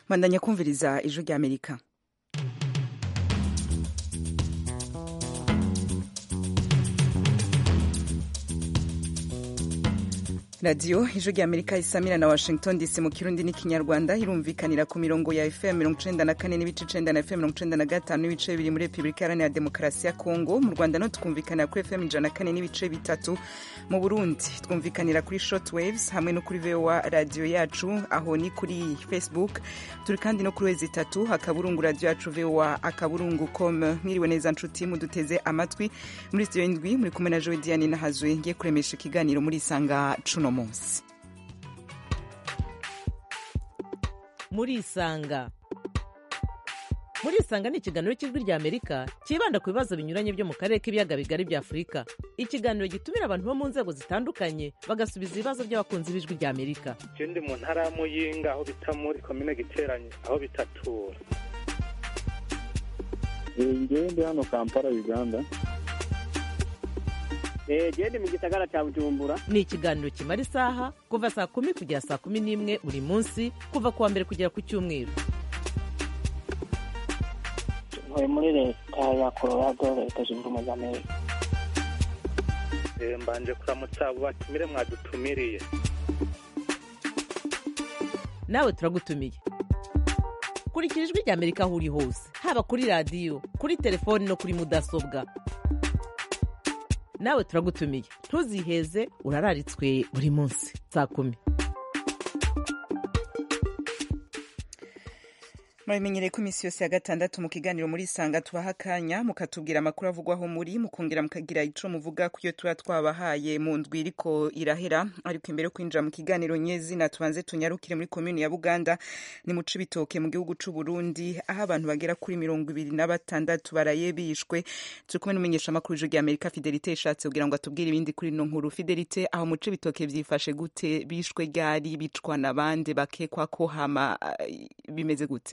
bandanya kumviriza ijwi ry'amerika radiyo ijwi ry'amerika isamira na washington dc mu kirundi n'ikinyarwanda irumvikanira ku mirongo ya fm mirongo icenda na kane n'ibice icenda na fm mirongo icenda na gatanu n'ibice bibiri muri repubulika iharanira demokarasi ya kongo mu rwanda no twumvikanira kuri fm ijana na kane n'ibice bitatu mu burundi twumvikanira kuri short waves hamwe no kuri voa radiyo yacu aho ni kuri facebook turi kandi no kuri wezi itatu akaburungu radiyo yacu voa akaburungu com mwiriwe neza nshuti muduteze amatwi muri studio indwi muri kumwe na jowe diane nahazwe ngiye kuremesha ikiganiro muri isanga cuno munsi murisanga murisanga ni ikiganiro cy'ijwi rya amerika cyibanda ku bibazo binyuranye byo mu karere k'ibiyaga bigari bya afurika ikiganiro gitumira abantu bo mu nzego zitandukanye bagasubiza ibibazo by'abakunzi b'ijwi rya amerika je ndi mu ntara ya muyinga aho bita muri komine giteranye aho bitatura ngewe ndi hano kampala uganda gende mu gisagara cya bujumbura ni ikiganiro kimara isaha kuva saa kumi kugera saa kumi n'imwe buri munsi kuva ku wa mbere kugera ku cyumweru ntuye muri leta ya colorado leta zunze ubumwe za amerika Eh, mbanje kuramutsa abo batumire mwadutumiriye nawe turagutumiye kurikira ijwi rya amerika aho uri hose haba kuri radiyo kuri telefoni no kuri mudasobwa nawe turagutumiye ntuziheze urararitswe buri munsi saa kumi murabimenyereye ko iminsi yose ya gatandatu mu kiganiro muri isanga tubaha akanya mukatubwira amakuru avugwaho muri mukongera mukagira ico muvuga ku iyo tuba twabahaye mu ndwi iriko irahera ariko imbere yo kwinjira mu kiganiro nyezina tubanze tunyarukire muri komini ya buganda ni mu cibitoke mu gihugu c'u burundi aho abantu bagera kuri mirongo ibiri na batandatu baraye bishwe turi kumwe n'umumenyesha amakuru w'ijwi rya amerika fidelite ishatse kugira ngo atubwire ibindi kuri ino nkuru fidelite aho mu cibitoke vyifashe gute bishwe ryari bicwa na bande bakekwa ko hama eh, bimeze gute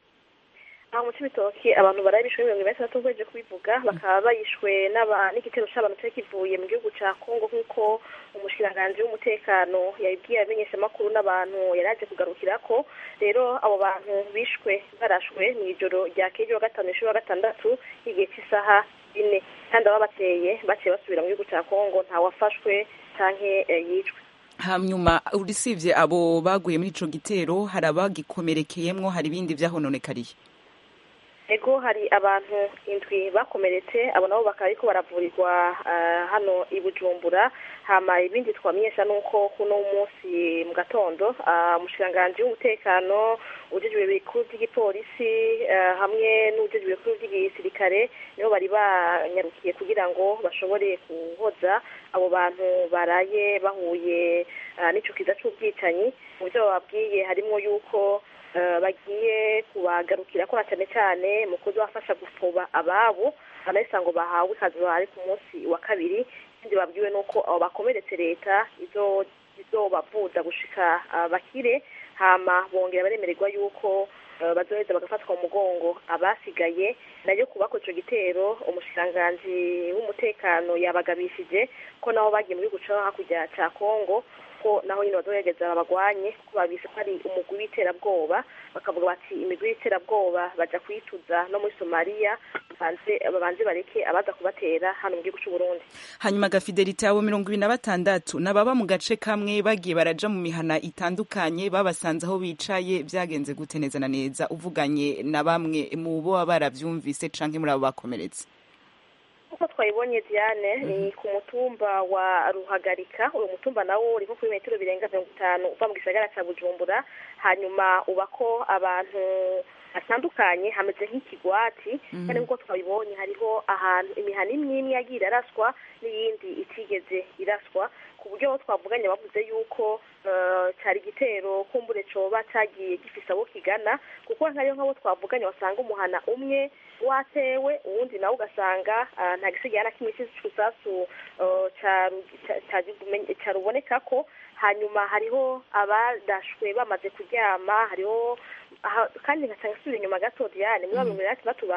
aho mu cibitoki abantu baraye bishwe mirongo ibiri na batandatu nk'uko kubivuga bakaba bayishwe n'aba- n'igitero c'abantu cari kivuye mu gihugu ca kongo nk'uko umushikiranganji w'umutekano yabibwiye abamenyeshamakuru n'abantu yari aje kugarukirako rero abo bantu bishwe barashwe mw'ijoro rya kejo wa gatanu ishuri wa gatandatu igihe c'isaha ine kandi ababateye baciye basubira mu gihugu ca kongo ntawafashwe canke eh, yicwe hanyuma urisivye abo baguye muri ico gitero hari abagikomerekeyemwo hari ibindi vyahononekariye ego hari abantu indwi bakomeretse abo nabo bakaba ariko baravurirwa ah, hano i bujumbura hama ibindi twamenyesha nuko kuno munsi mu gatondo ah, umushikiranganji w'umutekano ujejwe ibikuru by'igipolisi ah, hamwe n'ujejwe ibikuru by'igisirikare nibo bari banyarukiye kugira ngo bashobore guhoza abo bantu baraye bahuye ah, n'ico kiza c'ubwicanyi mu byo bababwiye harimwo yuko eh, bagiye kubagarukira ko cyane cyane mu kuzabafasha gufuba ababo banahise ngo bahawe ikazi bari ku munsi wa kabiri ikindi babwiwe nuko abo bakomeretse leta izo izobavuza gushika ah, bakire hama bongera baremererwa yuko eh, bazoheza bagafatwa mu mugongo abasigaye nayo kubako ico gitero umushikiranganji w'umutekano yabagabishije ko nabo bagiye mu gihugu co hakurya ca kongo ko naho nyine bazohereza babagwanye kuko babise ko ari umugwi w'iterabwoba bakavuga bati imigwi y'iterabwoba baja kuyituza no muri somaliya babanze babanze bareke abaza kubatera hano mu gihugu c'uburundi hanyuma gafidelite abo mirongo ibiri na batandatu nababa mu gace kamwe bagiye baraja mu mihana itandukanye babasanze aho bicaye vyagenze gute neza na neza uvuganye na bamwe mu bo baba baravyumvise canke muri abo bakomeretse uko twayibonye diane ni ku mutumba wa ruhagarika uyu mutumba nawo uri nko kuri metero birenga mirongo itanu uva mu gisagara ca bujumbura hanyuma uba ko abantu hatandukanye hameze nk'ikigwati kandi nk'uko twabibonye hariho ahantu imihana imwe imwe yagiye iraraswa n'iyindi itigeze iraswa ku buryo twavuganye bavuze yuko eh, cari igitero kumbure coba cagiye gifise abo kigana kuko nkariyo nk'abo twavuganye wasanga umuhana umwe watewe uwundi nawe ugasanga ah, nta gisigaye na kimwe cy'isasu eh, caru- ca- ca- carubonekako hanyuma hariho abadashwe bamaze kuryama hariho aha- kandi nkasanga asubira inyuma gato diane muri mirongo inani na batandatu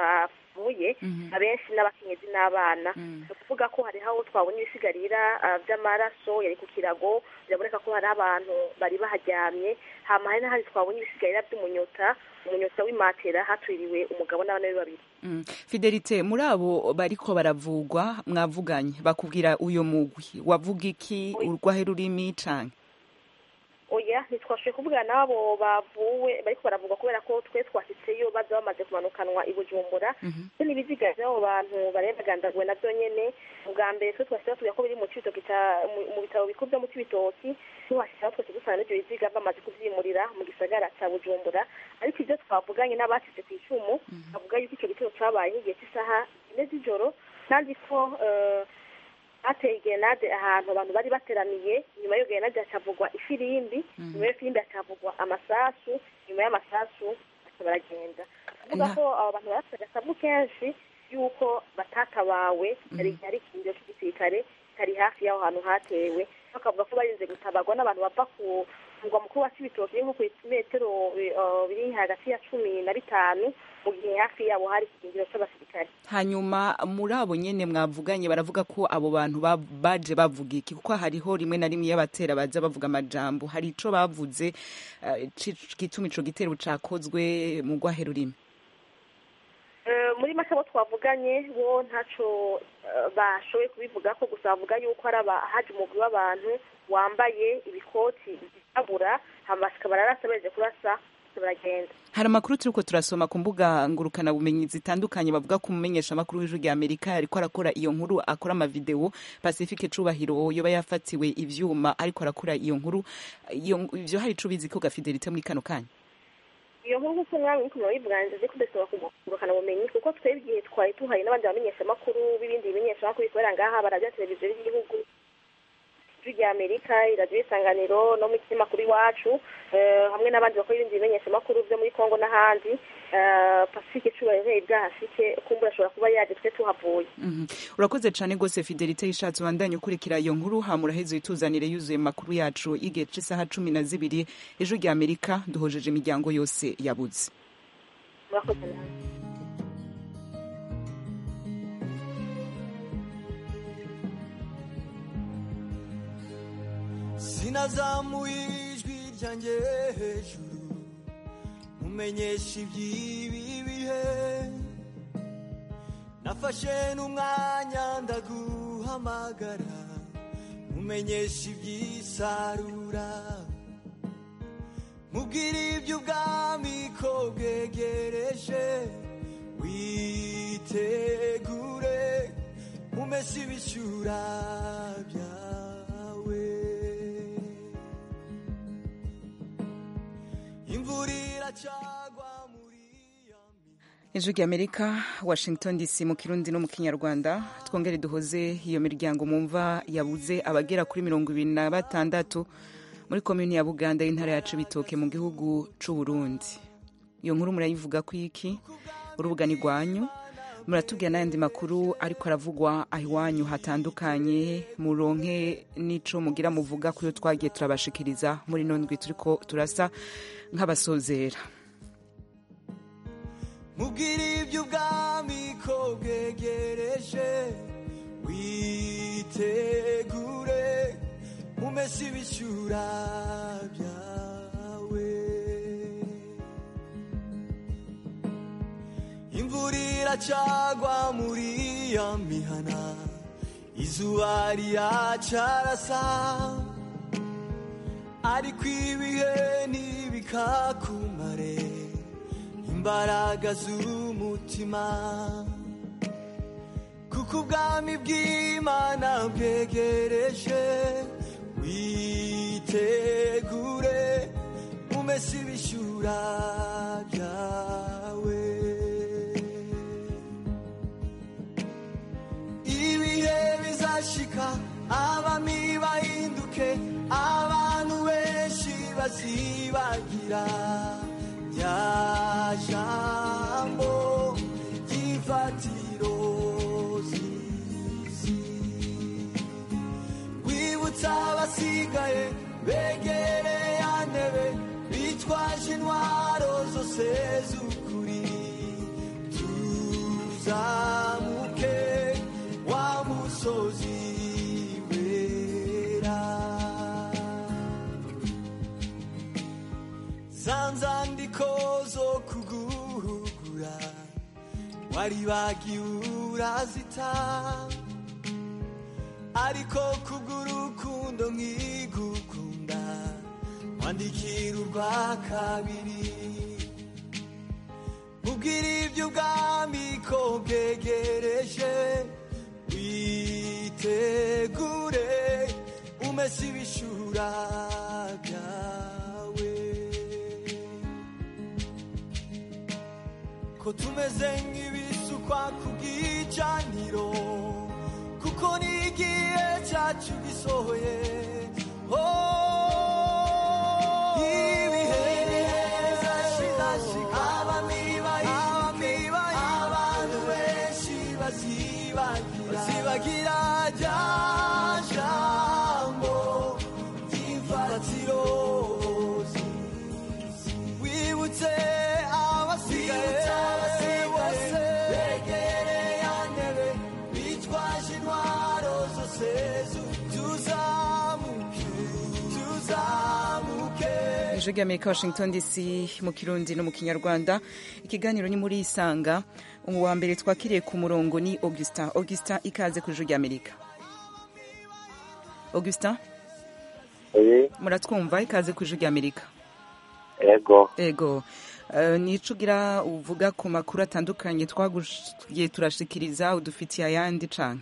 bavuye abenshi n'abakenyezi n'abana ni ukuvuga ko hariho aho twabonye ibisigarira ah, by'amaraso yari ku kirago biraboneka ko hari abantu bari baharyamye hama hari n'ahandi twabonye ibisigarira by'umunyota umunyota w'imatera hatwiriwe umugabo n'abana be babiri Mm. fidelite muri abo bariko baravugwa mwavuganye bakubwira uyo mugwi wavuga iki urwahe rurimi canke oya ntitwashoboye kuvugana n'abo bavuwe bariko baravugwa kubera ko twe twashitseyo baza bamaze kumanukanwa i bujumbura so n'ibiziga vy'abo bantu barendagandaguwe navyo nyene ubwa mbere twe twashitseho tuvuga ko biri mu cibitoki ca- mu- mu bitaro bikuru vyo mu cibitoki tuhashitseho twese dusanga n'ivyo biziga bamaze kuvyimurira mu gisagara ca bujumbura ariko ivyo twavuganye n'abacitse kw'icumu bavuga yuko ico gitero cabaye nk'igihe c'isaha ine z'ijoro kandi ko eh, hateye gerenade ahantu abantu bari bateraniye nyuma y'iyo gerenade hacavugwa ifirimbi nyuma y'iyo firimbi hacavugwa amasasu nyuma y'amasasu baca baragenda kuvuga Nta- ko abo bantu barafite agasabu kenshi y'uko batatabawe hari hari ikirindiro cy'igisirikare kari hafi y'aho hantu hatewe bakavuga ko barinze gutabarwa n'abantu bava ku mugwa mukuru wa cibitoki uri nko ku metero eh, biri hagati ya cumi na bitanu mu gihe hafi yabo hari ikirindiro c'abasirikare hanyuma muri abo nyene mwavuganye baravuga ko abo bantu ba- baje bavuga iki kuko hariho rimwe na rimwe iyo abatera baza bavuga amajambo hari ico bavuze eh, ci- gituma ico gitero cakozwe mu rwahe rurimi Eh, muri make abo twavuganye bo ntaco eh, bashoboye kubivuga ko gusa bavuga yuko hari aba- haje umugwi w'abantu wambaye ibikoti byirabura hama bashika bararasa baje kurasa bose baragenda hari amakuru turiko turasoma ku mbuga ngurukana bumenyi zitandukanye bavuga ko umumenyesha makuru w'ijwi rya amerika ariko arakora iyo nkuru akora amavideo pacifique cubahiro yoba yafatiwe ivyuma ariko arakora iyo nkuru iyo ivyo hari ico bizi ko gafidelite muri kano kanya iyo nkuru nk'uko mwami niko murabivuganije ko dusaba kugurukana ubumenyi kuko twebwe igihe twari tuhari n'abandi bamenyeshamakuru b'ibindi bimenyeshamakuru bikorera ngaha barabya televiziyo y'igihugu ijwi rya amerika iradiyo isanganiro no mu kinyamakuru iwacu eh, hamwe n'abandi bakora ibindi bimenyeshamakuru byo muri kongo n'ahandi eh, pacifique cubahiro bwahashike kumbura ashobora kuba yaje twe tuhavuye Mhm. urakoze cane gose fidelite yishatse ubandanye ukurikira iyo nkuru hama uraheze wituzanire yuzuye mu makuru yacu y'igihe c'isaha cumi na zibiri ejo rya amerika duhojeje imiryango yose yabuze murakoze nawe sinazamuye ijwi ryanjye hejuru mumenyesha iby'ibi bihe nafashe n'umwanya ndaguhamagara mumenyesha iby'isarura mubwire iby'ubwami ko bwegereje witegure umese ibishyura byawe imvura iracagwa muri ya mi- ijwi rya amerika washington dc mu kirundi no mu kinyarwanda twongere duhoze iyo miryango mumva yabuze abagera kuri mirongo ibiri na batandatu muri komini ya buganda y'intara ya cibitoke mu gihugu c'u burundi iyo nkuru murayivuga ku iki urubuga ni rwanyu muratubwira n'ayandi makuru ariko aravugwa aho iwanyu hatandukanye muronke n'ico mugira muvuga kuyo twagiye turabashikiriza muri ino ndwi turiko turasa nk'abasozera mubwire iby'ubwami ko bwegereje witegure umese ibishyura byawe imvura iracagwa muri ya mihana izuba riracarasa ariko ibihe ntibikakumare imbaraga z'umutima kuko ubwami bw'imana bwegereje witegure umese ibishyura byawe ibihe bizashika abami bahinduke abantu benshi bazibagira rya jambo ry'imfatiro z'isi wibutsa abasigaye begereye ya ntebe bitwaje intwaro zose z'ukuri tuza tuzamuke wa musozi wera za nzandiko zo kuguhugura waribagiwe urazita ariko kubw'urukundo nkigukunda wandikira urwa kabiri mubwira iby'ubwami ko bwegereje witegure umese ibishura byawe ko tumeze nk'ibisukwa ku bw'icaniro kuko n'igihe cyacu gisohoye Oh, ibihe bizashira, abami bahinduke, abantu benshi bazibagira bazibagira rya jambo ry'imfatiro wibutse abasigaye bose begereye ya ntebe bitwaje intwaro zose tuzamuke tuzamuke ijwi ry'amerika washington dc mu kirundi no mu kinyarwanda ikiganiro ni muri isanga uwa mbere twakiriye ku murongo ni augustin augustin ikaze ku ijwi ry'amerika augustin Oye, muratwumva ikaze ku ijwi ry'amerika ego ego Eh, nico ugira uvuga ku makuru atandukanye twagiye turashikiriza udufitiye ayandi cane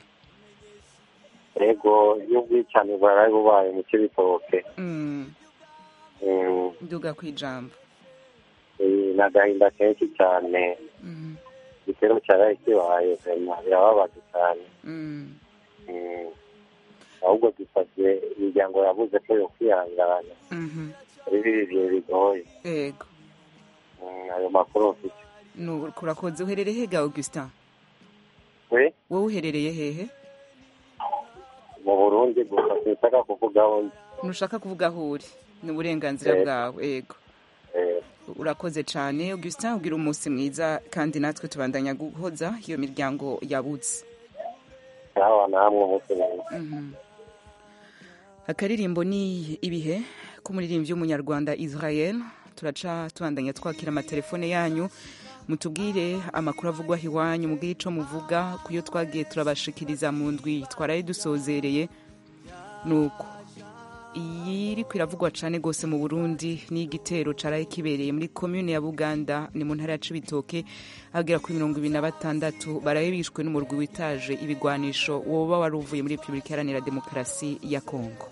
ego y'ubwicanyi bwaraye bubaye mu kibitoke Mm, Mm, nduga kwijambo eh, ni agahinda kenshi cyane Mm, igitero cyaraye kibaye vema birababaje cyane mm, Mm, ahubwo dusabye imiryango yabuze ko yo kwihangana mhm. muri biri bihe bigoye ego Mm, ayo makuru mfite Nu- kurakoze uherereye hega augustin we wowe uherereye hehe mu burundi gusa sinshaka kuvugaho ndi ntushaka kuvuga aho uri ni uburenganzira Ego. bwawe ego Eh, urakoze cyane augustin ugira umunsi mwiza kandi natwe tubandanya guhoza iyo miryango yabuze sawa namwe umunsi mwiza Mhm. akaririmbo ni ibihe k'umuririmbyi w'umunyarwanda israel turaca tubandanya twakira amatelefone yanyu mutubwire amakuru avugwaho iwanyu mubwire ico muvuga ku yo twagiye turabashikiriza mu ndwi twaraye dusozereye nuko iyi iriko iravugwa cane gose mu burundi ni igitero caraye kibereye muri komune ya buganda ni mu ntara ya cibitoke agera kuri mirongo ibiri na batandatu baraye bishwe n'umurwi witaje ibigwanisho woba wari uvuye muri repubulika iharanira demokarasi ya kongo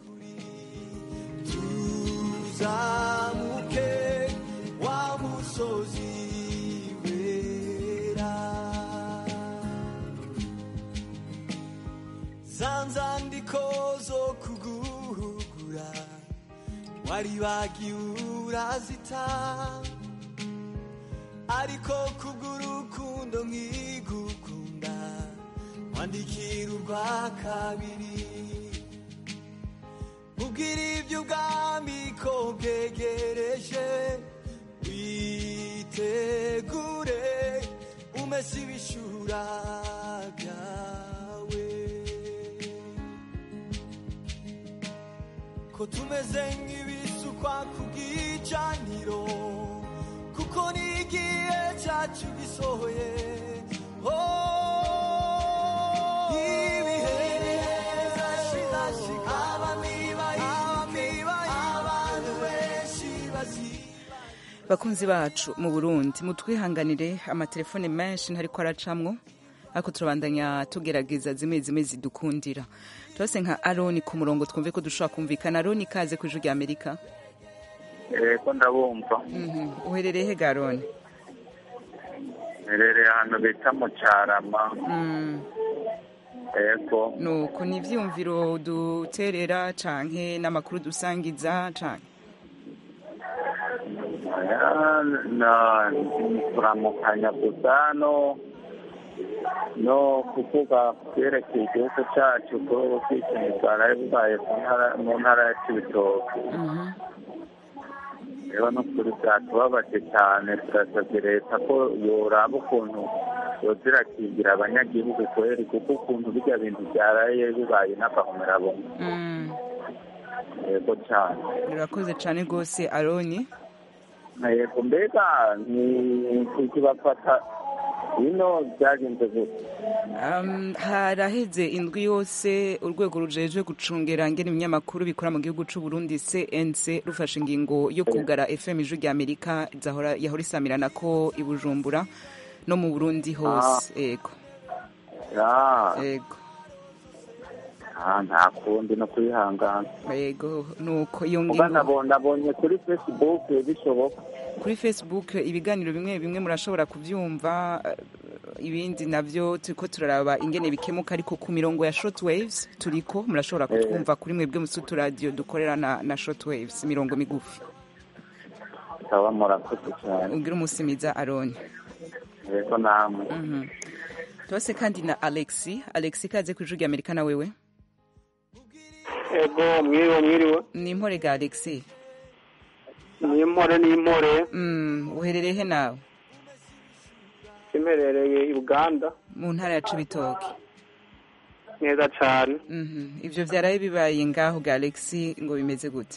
tuzamuke wa musozi wera za nzandiko zo kuguhugura waribagiwe urazita ariko kubw'urukundo nkigukunda wandikira urwa kabiri mubwira iby'ubwami ko bwegereje witegure umese ibishura byawe ko tumeze nk'ibisukwa ku bw'icaniro kuko n'igihe cyacu gisohoye Oh, ibihe bizashira, abami bahinduke, abantu benshi baziba bakunzi bacu mu burundi mutwihanganire amatelefone menshi ntariko aracamwo ariko turabandanya tugerageza zimwe zimwe zidukundira turase nka aroni ku murongo twumve ko dushobora kumvikana aroni ikaze ku ijwi rya amerika ego ndabumva Mhm. uherereye he garoni mperereye ahantu bita mu cyarama Mm, ego nuko ni ivyumviro duterera canke n'amakuru dusangiza canke Aya, na kuramukanya gusa no no kuvuga ku byerekeye igihugu cyacu ko ubwicanyi bwaraye bubaye mu ntara- mu ntara ya cibitoke Mhm. rero no kuri byatubabaje cyane turasabye leta ko yoraba ukuntu yoza irakingira abanyagihugu kweri kuko ukuntu birya bintu byaraye bibaye n'agahomerabumwe Mm. yego cyane urakoze cyane rwose aroni yego mbega ni kuki bafata ino byagenze gute Um, haraheze indwi yose urwego rujejwe gucungera ngene ibinyamakuru bikora mu gihugu c'u Burundi CNC rufashe ingingo yo kugara FM ijwi rya Amerika zahora yahora isamirana ko i Bujumbura no mu Burundi hose yego Ah, yego ah, nta kundi no kwihangana yego nuko iyo kuba ngingo nabo- nabonye kuri facebook bishoboka kuri Facebook ibiganiro bimwe bimwe murashobora kuvyumva eh, ibindi navyo turiko turaraba ingene bikemuka ariko ku mirongo ya shortwaves turiko murashobora kutwumva kuri mwebwe musutu radio dukorera na, na shortwaves imirongo migufi bikaba murakoze cyane ugira umusimiza aroni yego namwe Mhm. tubase kandi na alexi alexi kaze ku ijwi rya amerika na wewe ego mwiriwe mwiriwe ni impore ga alexi ni impore ni impore mm, uherereye he nawe imperereye i buganda mu ntara ya cibitoke neza cyane Mhm. ivyo vyaraye bibaye ngaho ga alexi ngo bimeze gute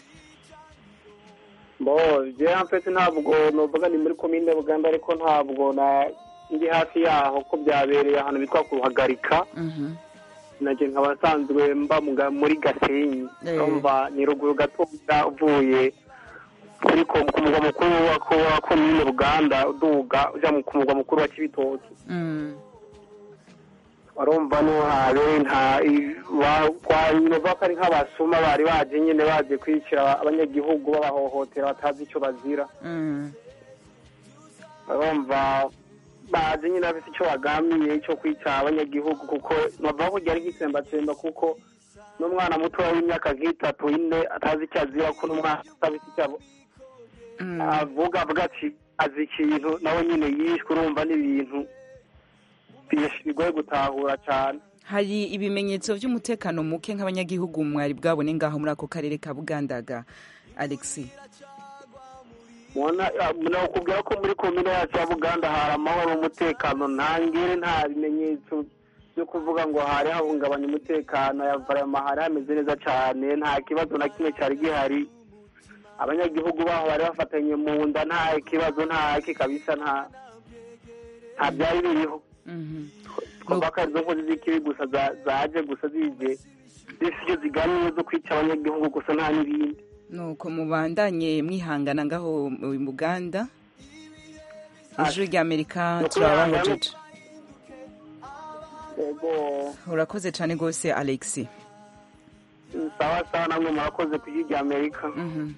bo jewe mpetse ntabwo novuga ni muri komine buganda ariko ntabwo na ndi hafi yaho ko byabereye ahantu bitwa kuruhagarika Mhm. nanje nkaba nsanzwe mba mu ga- muri gasenyi Eh. urumva ni ruguru gatoya uvuye kuri ko- ku mugwa mukuru wa ko- wa komine buganda uduga uja mu- ku mugwa mukuru wa kibitoki Mm. urumva ntuhabe nta i- ba- kwa nyine ko ari nk'abasuma bari baje nyine baje kwicira abanyagihugu babahohotera batazi icyo bazira Mm. urumva baje nyine bafite icyo bagambiriye cyo kwica abanyagihugu kuko bavuga ko ryari gitsembatsemba kuko n'umwana mutoya w'imyaka nk'itatu ine atazi icyo azira ko n'umwana atazi icyo abo- Mm. avuga avuga ati azi ikintu nawe nyine yishwe urumva n'ibintu bish- bigoye gutahura cyane hari ibimenyetso vy'umutekano muke nk'abanyagihugu mwari bwabone ngaho muri ako karere ka bugandaga alexi mubona nakubwira ko muri komine yacu ya buganda hari amahoro umutekano nta ngere nta bimenyetso byo kuvuga ngo hari hahungabanya umutekano ya varama hari hameze neza cyane nta kibazo na kimwe cyari gihari abanyagihugu baho bari bafatanye mu nda nta kibazo nta ki kabisa nta nta byari biriho Mhm. twumva ko arizo nkozi z'ikibi gusa za- zaje gusa zije zifite icyo zigamije zo kwica abanyagihugu gusa nta n'ibindi nuko mubandanye mwihangana ngaho mu buganda ijwi rya amerika Nuko turabahojeje yego urakoze cyane rwose alexi sawa sawa namwe murakoze ku rya amerika Mhm.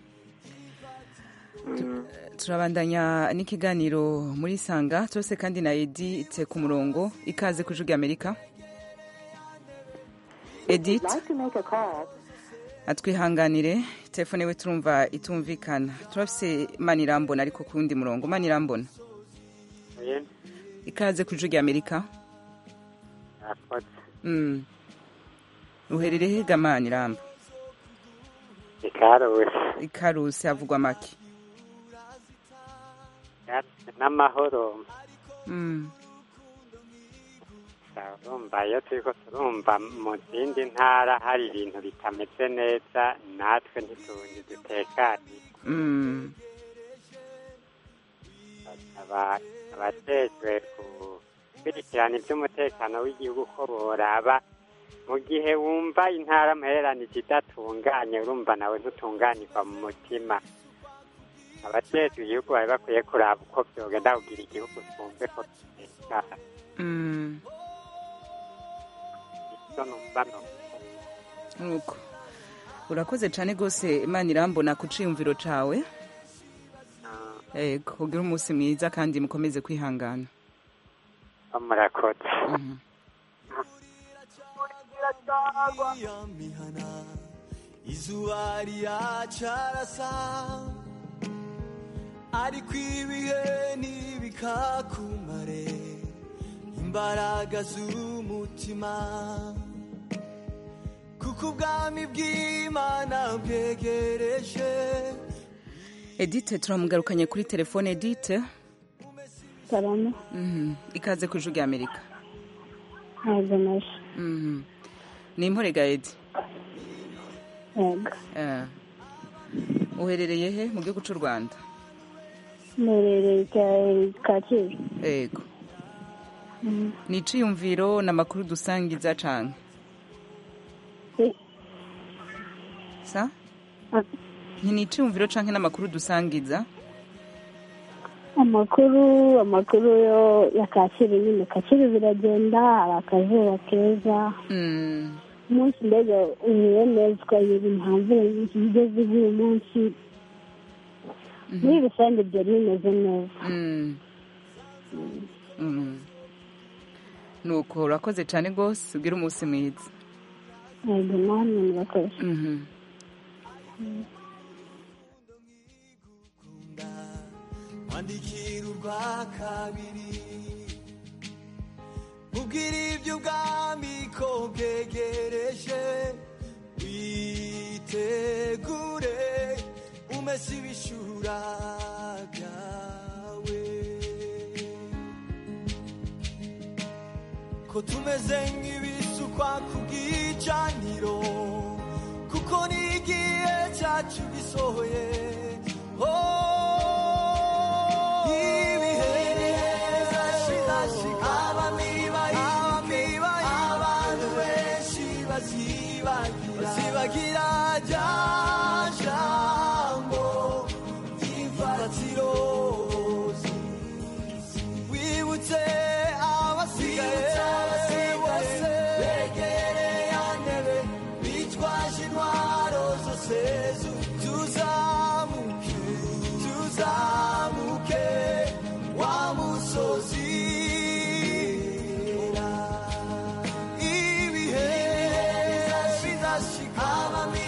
turabandanya n'ikiganiro muri sanga turose kandi na edite ku murongo ikaze ku ijwi rya amerika edite atwihanganire telefone we turumva itumvikana turafise manirambona ariko ku wundi murongo manirambona ikaze ku ijwi rya amerika Mm. uherereye hega maniramba ikarusi ikarusi havugwa make n'amahoro Mm. urumva iyo turiko turumva mu zindi ntara hari ibintu bitameze neza natwe ntitundi dutekanye Mm. aba- abajejwe gukurikirana iby'umutekano w'igihugu ko boraba mu gihe wumva intara muhereranije idatunganye urumva nawe ntutunganirwa mu mutima abajejwe igihugu bari bakwiye kuraba uko vyogenda kugira igihugu twumve ko gitekanye Mm. ivyo numva no nuko urakoze cyane rwose imana irambona ku ciyumviro cawe yego ugire umunsi mwiza kandi mukomeze kwihangana murakoze ya mihana izuba riracarasa ariko ibihe ntibikakumare imbaraga z'umutima kuko ubwami bw'imana bwegereje edite turamugarukanye kuri telefone edite karama Mhm. ikaze ku ijwi rya amerika ntabwo naje Mhm. ni impore gaedi yego Eh. uherereye he mu gihugu cy'u rwanda mperereye Ka- kacyiru yego Mm. ni iciyumviro n'amakuru dusangiza canke Eh, sa ah, nti ni iciyumviro canke n'amakuru dusangiza amakuru amakuru yo ya kacyiru nyine kacyiru biragenda hari akazuba keza Mm. umunsi mbega uhuye neza ukagira impamvu nyinshi igeze uyu munsi muri rusange byari bimeze neza Mm. Mm. nuko urakoze cyane rwose ubwire umunsi mwiza yego namwe murakoze Mhm. kwandikira urwa kabiri mubwira ibyo ubwami ko bwegereje witegure umese ibishura byawe ko tumeze nk'ibisukwa ku bw'icaniro kuko n'igihe cyacu gisohoye Oh, ibihe bizashira, abami bahinduke, abantu benshi bazibagira bazibagira rya jambo ry'imfatiro wibutse abasigaye bose begereye ya ntebe bitwaje intwaro zose tuzamuke tuzamuke wa musozi ibihe bizashika abami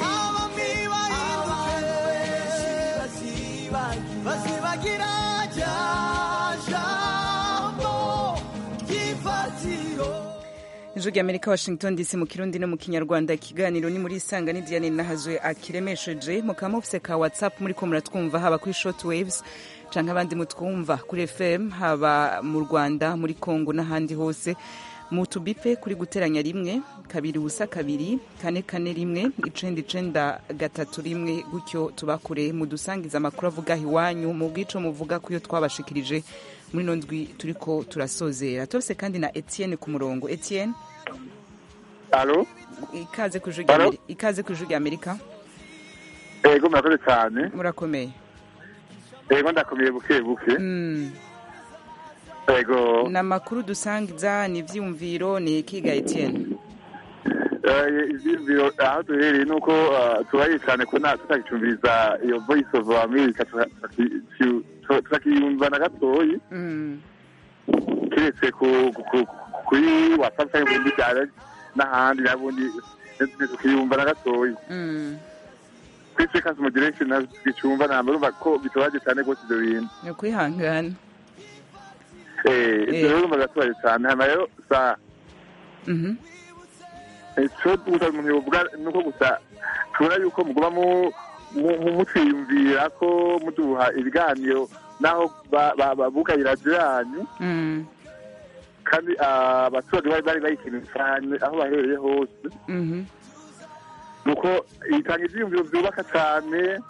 bahinduke bazibagira rya jambo ry'ifatiro ijwi rya amerika washington dc mu kirundi no mu kinyarwanda ikiganiro ni muri isanga ni diane nahazwe akiremesheje mukaba mufise ka whatsapp muri ko muratwumva haba kuri short waves canke abandi mutwumva kuri fm haba mu rwanda muri congo n'ahandi hose mu tubipe kuri guteranya rimwe kabiri ubusa kabiri kane kane rimwe icenda icenda gatatu rimwe gutyo tubakure mudusangiza amakuru avuga aho iwanyu mu bwico muvuga ku yo twabashikirije muri ino ndwi turiko turasozera tose kandi na etienne ku murongo etienne alo ikaze ku ijwi rya Alo? Ameri- ikaze ku ijwi rya amerika ego murakoze cyane murakomeye ego ndakomeye buke buke Mm. ego ni amakuru dusangiza ni ivyiyumviro ni ikiga etienne eh, ivyiyumviro aho duhereye ni uko eh, tubaye cyane ko nta tutagicumbiriza iyo voice of america tutaki- tu- tu- tutakiyumva na gatoyi Mm. keretse ku- ku- ku- kuri whatsapp cyangwa ibindi byara n'ahandi nabundi tukiyumva na gatoyi Mm. kuri frequency modulation nazo tukicumva namba urumva ko bitubaje cyane rwose ibyo bintu ni ukwihangana Eh, ibyo rero urumva biratubaje cyane hanyuma rero saa Mhm. icyo gusa umuntu yovuga ni uko gusa tubona yuko muguma mu- mu- mu- mutwiyumvira ko muduha ibiganiro naho ba- ba- babugaye radiyo yanyu Mm. kandi ah, abaturage bari bari bayikeneye cyane aho baherereye hose Mhm. ni uko itanga ibyiyumviro byubaka cyane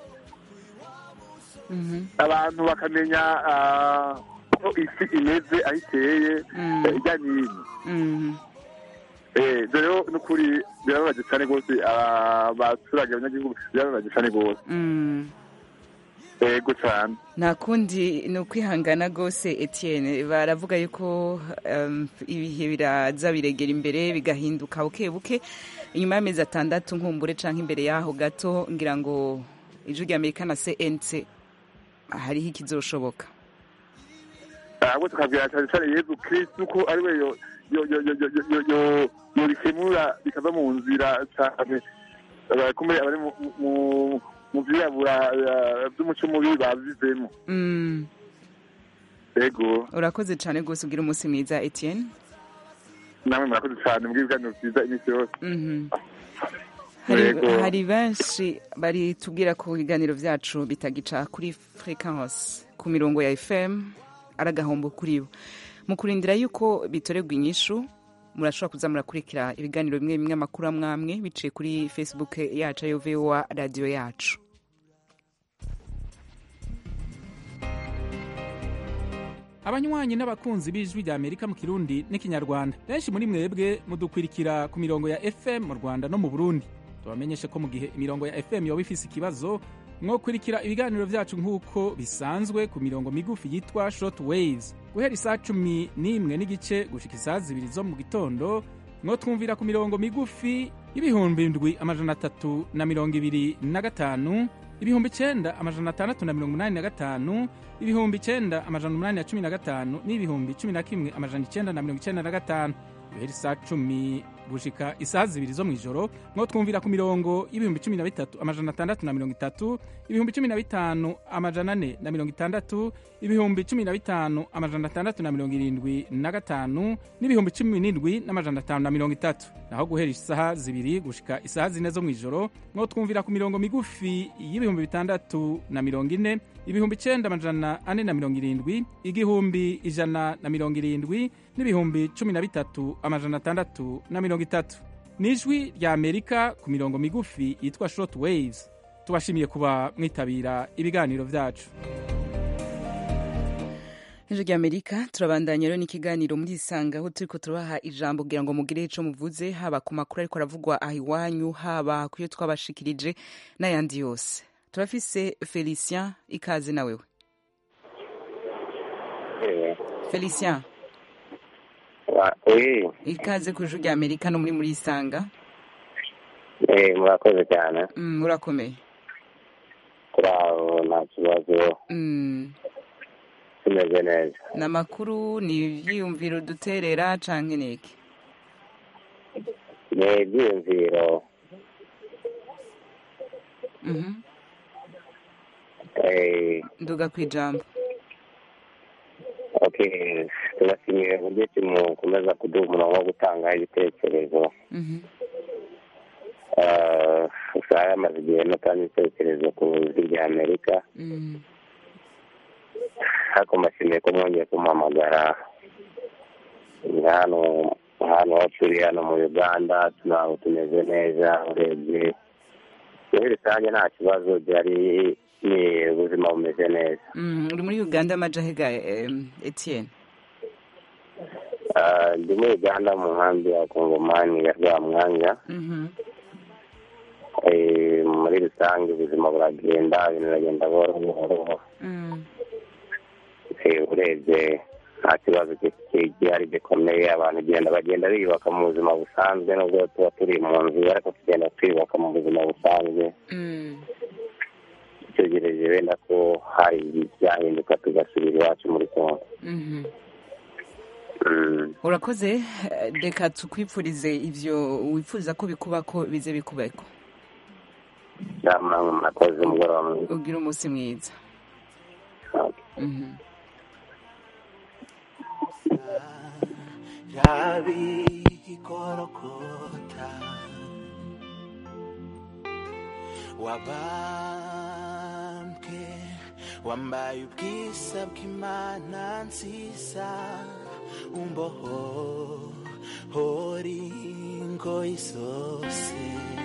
Mhm. abantu bakamenya ah, ko isi imeze aho iteye Mm. eh, ijya n'ino Mhm. Eh, dore rero n'ukuri birababaje cyane rwose abaturage abanyagihugu birababaje cyane rwose Mm. yego cyane nta kundi ni ukwihangana rwose etienne baravuga yuko um, ibihe biraza biregera imbere bigahinduka buke buke inyuma y'amezi atandatu nkumbure canke imbere yaho gato ngira ngo ijwi rya amerika na cnc hariho ikizoshoboka ahubwo tukabwira cyane cyane yezu kirisitu ko ari we yo- yo- yo- yo- yo- yo- yo- yo- yorikemura bikava mu nzira cyane abakomeye abari mu- mu- mu byirabura eh, by'umuco mubi babivemo Mm. yego urakoze cyane rwose ugira umunsi mwiza etienne namwe murakoze cyane mbwira ibiganiro byiza iminsi yose Mhm. hari, Yego. hari benshi bari tubwira ko ibiganiro byacu bitagica kuri fréquence ku mirongo ya fm ari agahombo kuri bo mu kurindira yuko bitorerwa inyishu murashobora kuza murakurikira ibiganiro bimwe bimwe amakuru amwe amwe biciye kuri facebook yacu ayo voa radiyo yacu abanywanyi n'abakunzi b'ijwi rya amerika mu kirundi n'ikinyarwanda benshi muri mwebwe mudukwirikira ku mirongo ya fm mu rwanda no mu burundi tubamenyeshe ko mu gihe imirongo ya fm yoba ifise ikibazo mwokurikira ibiganiro vyacu nk'uko bisanzwe ku mirongo migufi yitwa short waves guhera isaha cumi n'imwe n'igice gushika isaha zibiri zo mu gitondo mwotwumvira ku mirongo migufi y'ibihumbi indwi amajana atatu na mirongo ibiri na gatanu ibihumbi icenda amajana atandatu na mirongo umunani na gatanu ibihumbi icenda amajana umunani na cumi na gatanu n'ibihumbi cumi na kimwe amajana icenda na mirongo icenda na gatanu guhera isaha cumi gushika isaha zibiri zo mw'ijoro mwo twumvira ku mirongo y'ibihumbi cumi na bitatu amajana atandatu na mirongo itatu ibihumbi cumi na bitanu amajana ane na mirongo itandatu ibihumbi cumi na bitanu amajana atandatu na mirongo irindwi na gatanu n'ibihumbi cumi n'indwi n'amajana atanu na mirongo itatu naho guhera isaha zibiri gushika isaha zine zo mw'ijoro mwo twumvira ku mirongo migufi y'ibihumbi bitandatu na mirongo ine ibihumbi icenda amajana ane na mirongo irindwi igihumbi ijana na mirongo irindwi n'ibihumbi cumi na bitatu amajana atandatu na mirongo itatu ni ijwi rya amerika ku mirongo migufi yitwa short waves tubashimiye kuba mwitabira ibiganiro vyacu ijwi rya amerika turabandanya rero n'ikiganiro muri isanga aho turiko turabaha ijambo kugira ngo mugire ico muvuze haba ku makuru ariko aravugwa aha iwanyu haba ku yo twabashikirije n'ayandi yose turafise felicien ikaze na wewe felicien oui ikaze ku ijwi rya amerika no muri muri isanga eh murakoze cyane Mm, urakomeye kuri aho nta kibazo Mm, tumeze neza ni amakuru ni ivyiyumviro duterera canke niki ni ibyiyumviro Mhm. eh nduga kwijambo okay tubashimiye uburyo ki mukomeza kuduha umurongo wo gutanga ibitekerezo Mhm. Eh, usanga yamaze igihe nutanga ibitekerezo ku ijwi rya amerika Mm. ariko mbashimiye ko mwongeye kumuhamagara ni hano hano aho turi hano mu uganda ntabwo tumeze neza urebye muri rusange nta kibazo byari ni ubuzima bumeze neza Mm, uri muri uganda amajahega em, etienne Ah, ndi muri uganda mu nkambi ya kongomani ya rwamwanya Mhm. Eh, muri rusange ubuzima buragenda ibintu biragenda buhoro buhoro Mm. Eh, urebye nta kibazo ki- ki- gihari gikomeye abantu genda bagenda biyubaka mu buzima busanzwe nubwo tuba turi mu nzu ariko tugenda twiyubaka mu buzima busanzwe Mm. tugereje wenda ko hari ibyahinduka tugasubira iwacu muri kongo Mhm. Mm. urakoze eh, reka tukwipfurize ivyo wifuza ko bikuba ko bize bikubeko namwe murakoze umugoroba mwiza ugira umunsi mwiza Mhm. rabikorokota wabambwe wambaye ubwiza bw'imana nziza umboho hori ingoyi zose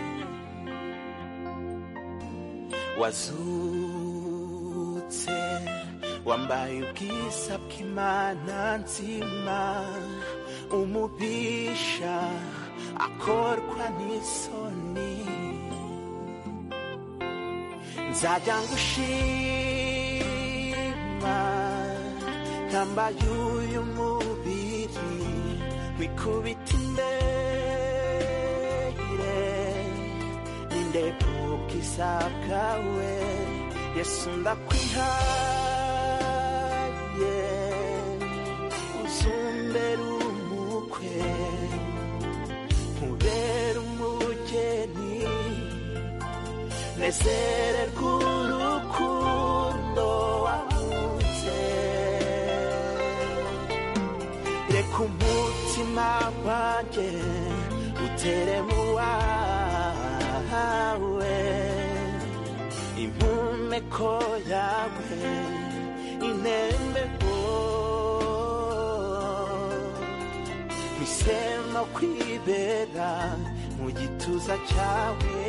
wazutse wambaye ubwiza bw'imana nzima umubisha akorwa n'isoni nzajya ngushima ntambaye uyu mubiri wikubita imbere n'indebwe ubwiza bwawe yesu ndakwihaye uzumbere umukwe nkubere umugeni nezererwa urukundo wakunze reka umutima wanjye utere mu wawe impumeko yawe inembeko misemo kwibera mu gituza cyawe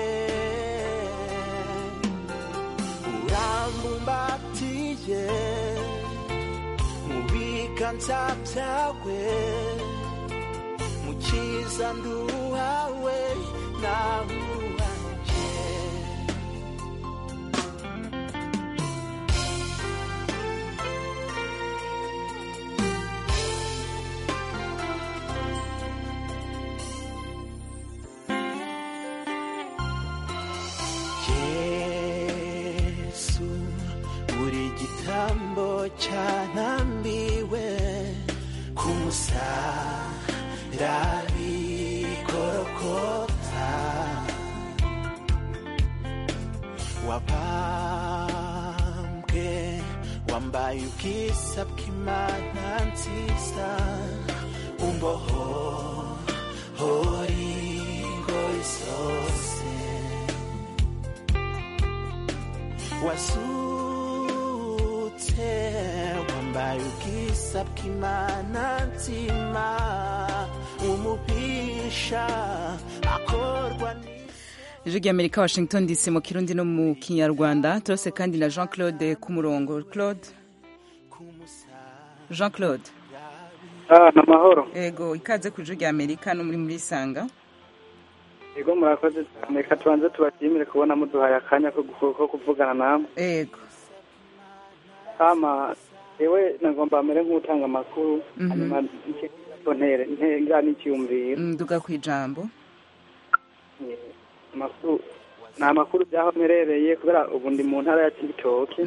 urambumbatiye mu biganza byawe mu cyiza nduhawe nawe uwanje yesu buri gitambo cyanambiwe ku musaraba igorogota wabambwe wambaye ubwiza bw'imana nziza umboho hori ngoyi zose wasutse wambaye ubwiza bw'imana nzima umubisha akorwa ijwi ry'amerika washington dc mu kirundi no mu kinyarwanda turose kandi na jean claude ku murongo claude jean claude ni amahoro ego ikaze ku ijwi ry'amerika no muri muri sanga yego murakoze cyane reka tubanze tubashimire kubona muduhaye akanya ko gu- ko kuvugana namwe ego kama yewe nagomba mbere nk'utanga amakuru Mhm. hanyuma icyo ntere ntenga n'icyumviro nduga ku ijambo amakuru ni amakuru by'aho mperereye kubera ubu ndi mu ntara ya kibitoke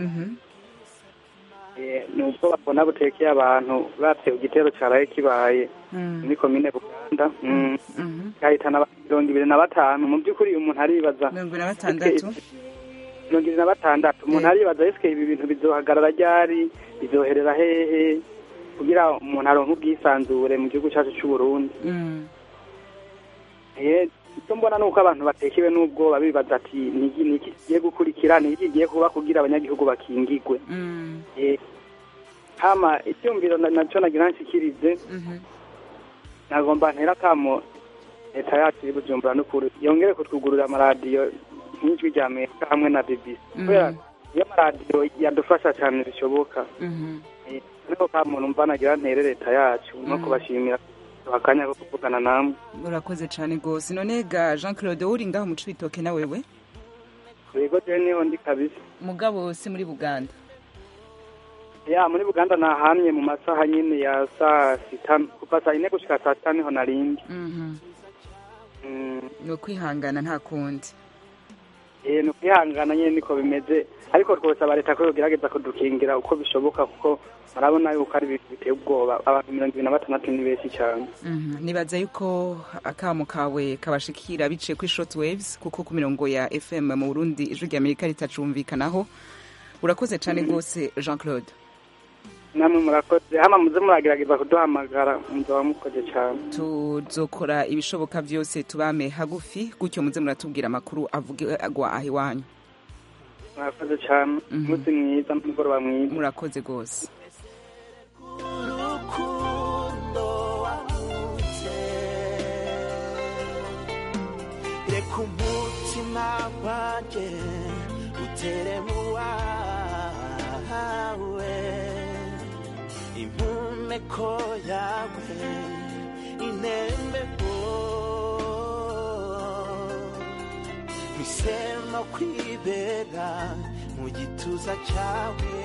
Eh, ni ubwo babona butekeye abantu batewe igitero cyaraye kibaye muri komine buganda Mm. gahitana abantu mirongo ibiri na batanu mu by'ukuri umuntu aribaza mirongo ibiri na batandatu mirongo ibiri na batandatu umuntu aribaza ese ibi bintu bizohagarara ryari bizoherera hehe kugira umuntu aronke ubwisanzure mu gihugu cyacu cy'u Burundi Mm. Eh, icyo mbona ni uko abantu batekewe n'ubwoba bibaza ati ni iki ni iki kigiye gukurikira ni iki kigiye kuba kugira abanyagihugu bakingigwe Mm. Eh, hama icyumviro na- nacyo nagira nshikirize Mhm. nagomba ntera kamo leta yacu iri bujumbura n'ukuri yongere kutwugurura amaradiyo nk'ijwi rya amerika hamwe na bbc kubera iyo amaradiyo yadufasha cyane bishoboka Mhm. Eh, ariko kamo numva nagira ntere leta yacu no Mm. kubashimira duha akanya ko kuvugana namwe urakoze cyane rwose none ga jean claude wowe uri ngaho mu cibitoke na wewe yego jewe niho ndi kabisa mugabo si muri buganda ya muri buganda nahamye mu masaha nyine ya saa sita kuva saa yine gushika saa sita niho narindi Mhm. Mm. ni ukwihangana nta kundi Eh, ni ukwihangana nyine niko bimeze ariko twosaba leta ko yogerageza kudukingira uko bishoboka kuko murabona yuko ari ibintu biteye ubwoba abantu mirongo ibiri na batandatu ni benshi cyane Mhm. nibaza yuko akamo kawe kabashikira biciye kuri short waves kuko ku mirongo ya fm mu burundi ijwi rya amerika ritacumvikanaho urakoze cyane rwose jean claude namwe murakoze hama muze muragerageza kuduhamagara muzaba mukoze cyane tuzokora ibishoboka byose tubame hagufi gutyo muze muratubwira amakuru avugwa aho iwanyu murakoze cyane umunsi mwiza n'umugoroba mwiza murakoze rwose urukundo wahunze reka umutima wanjye utere mu wawe impumeko yawe inembeho misemo kwibera mu gituza cyawe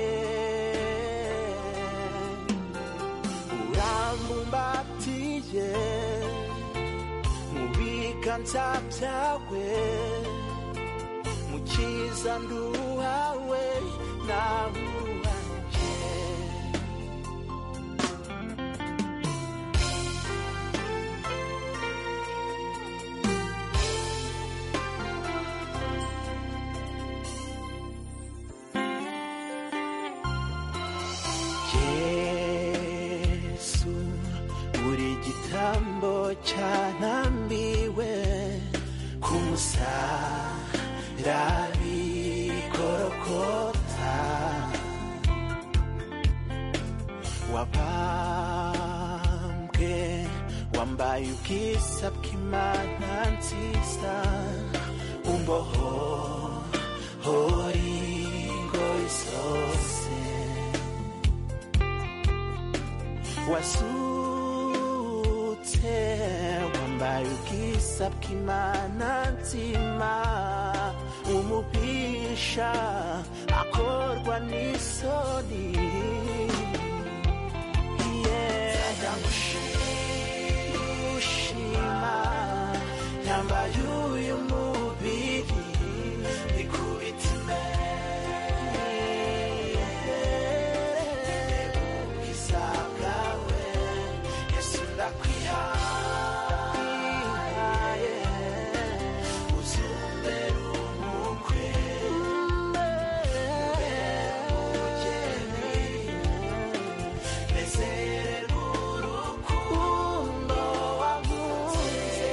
urambumbatiye mu biganza byawe mu cyiza nduhawe nawe uwanje yesu buri gitambo cyanambiwe ku musaraba igorogota wambaye ubwiza bw'imana nziza umboho hori ngoyi zose wasutse wambaye ubwiza bw'imana nzima umubisha akorwa n'isoni ndagushima yambaye uyu mubiri ikubita imbere ubwiza bwawe yesu ndakwihaye uzumbere umukwe umugeni nezererwa urukundo wamuze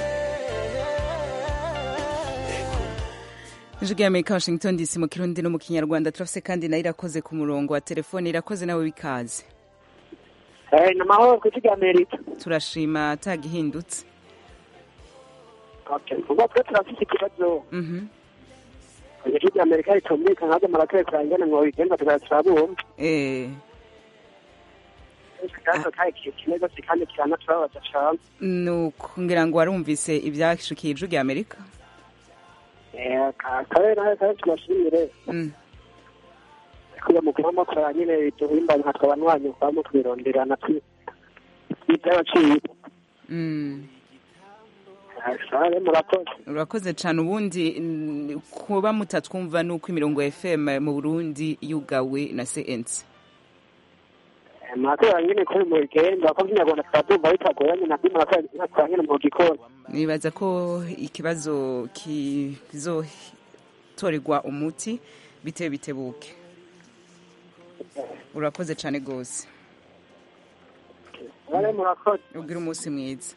ijwi ry'amerika washington dc mu kirundi no mu kinyarwanda turafise kandi nayo irakoze ku murongo wa telefone irakoze nawe bikaze ni amahoro ku ijwi ry'amerika turashima atagihindutse ubwo twe turafite ikibazo Mhm. ijwi ry'amerika ritumvikana ntabwo murakwiye kurangana ngo bigenda turabumva eh ikibazo kandi kimeze gose kandi kiranatubabaza cane nuko ngira ngo warumvise ibyashikiye ijwi ry'amerika Eh, ka- kabe nawe kabe tubashimire Mm. kuba mukuru w'amakuru nyine duhimbanye nka twabanywanyi kwamo twironderana iby'abaciro Mm. sabe murakoze urakoze cyane ubundi mm, kuba mutatwumva nuko imirongo ya fm mu burundi yugawe na cnc murakoze nyine kuri mu rugendo ko by'inyarwanda turabyumva bitagoranye nabyo murakoze mwakora nyine mu gikoni nibaza ko ikibazo kizotorerwa umuti bitewe bitebuke urakoze cyane rwose sabe murakoze ubwira umunsi mwiza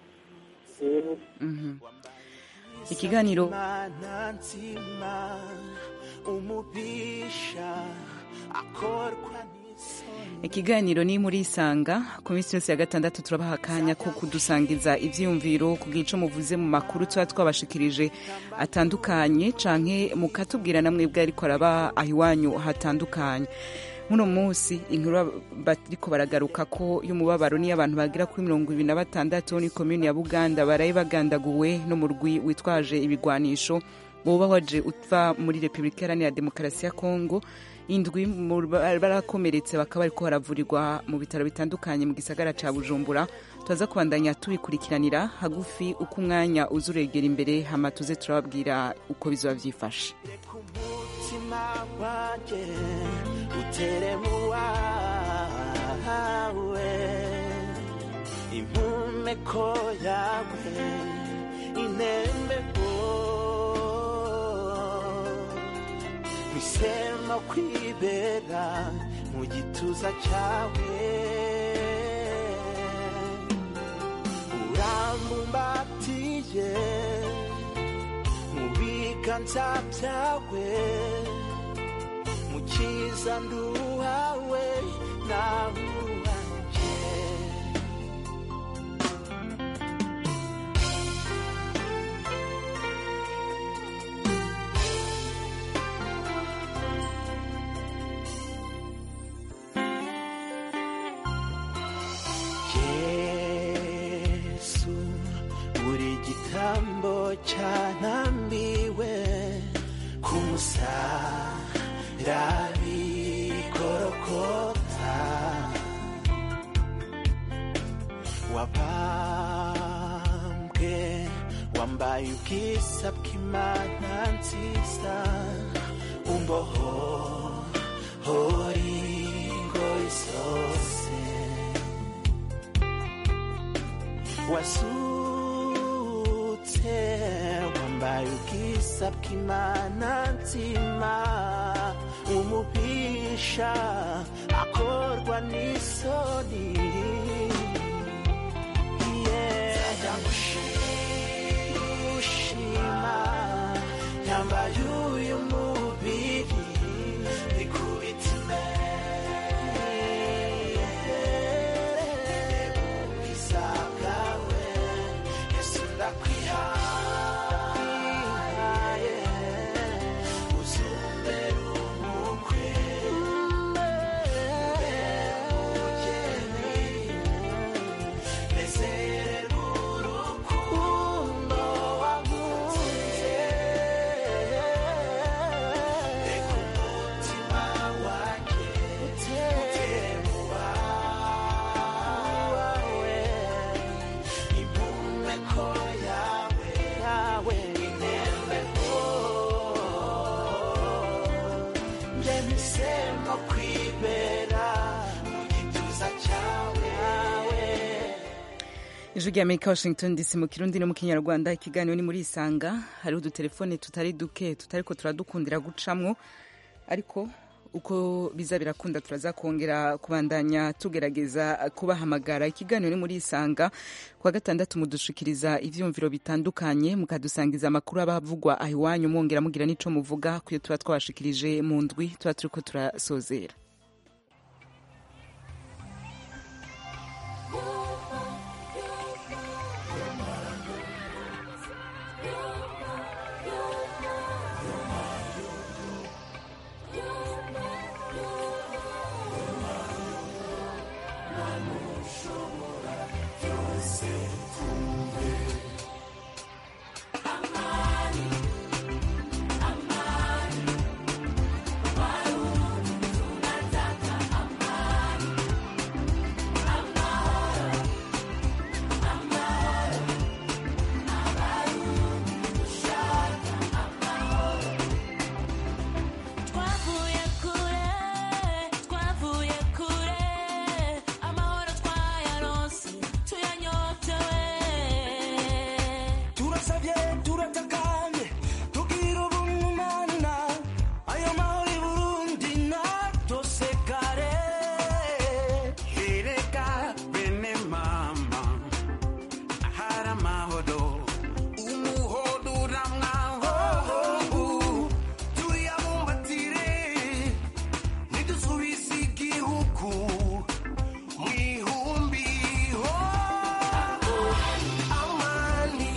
Mhm. ikiganiro Imana nzima umubisha akorwa n'isoni ikiganiro ni muri isanga ku minsi yose ya gatandatu turabaha akanya ko kudusangiza ibyiyumviro ku bw'ico muvuze mu makuru tuba twabashikirije atandukanye canke mukatubwira namwe bwe ariko araba aho iwanyu hatandukanye muno munsi inkuru bariko baragaruka ko y'umubabaro niyo abantu bagira kuri mirongo ibiri na batandatu ni komini ya buganda baraye bagandaguwe n'umurwi witwaje ibigwanisho woba waje uva muri repubulika iharanira demokarasi ya kongo indwi mu- barakomeretse bakaba bariko baravurirwa mu bitaro bitandukanye mu gisagara ca bujumbura turaza kubandanya tubikurikiranira hagufi uko umwanya uza uregera imbere hama tuze turababwira uko bizoba vyifashe umutima wanjye utere mu wawe impumeko yawe inembeho misemo kwibera mu gituza cyawe urambumbatiye mu biganza byawe mukiza nduhawe nawe uwanjye yesu buri gitambo cyanambiwe ku musaraba igorogota wabambwe wambaye ubwiza bw'imana nziza umboho hori ngoyi zose wasutse wambaye ubwiza bw'imana nzima umubisha akorwa n'isoni ndagushima yambaye uyu mubiri ikubita imbere ubwiza bwawe nahisemo kwibera mu gituza cyawe ijwi rya amerika washington dc mu kirundi no mu kinyarwanda ikiganiro ni muri isanga hariho udutelefone tutari duke tutariko turadukundira gucamwo ariko uko biza birakunda turaza kongera kubandanya tugerageza kubahamagara ikiganiro ni muri isanga kuwa gatandatu mudushikiriza ivyumviro bitandukanye mukadusangiza amakuru aba avugwa aho iwanyu mwongera mugira n'ico muvuga kuyo tuba twabashikirije mu ndwi tuba turiko turasozera twavuye kure twavuye kure amahoro twayaronse tuyanyotewe turasabye turatakanye tugira ubumana ayo mahoro i burundi natosekare ereka bene mama ahari amahoro umuhodo uramwahobu tuyabumbatire nidusubize igihugu mu ihumbi ho amani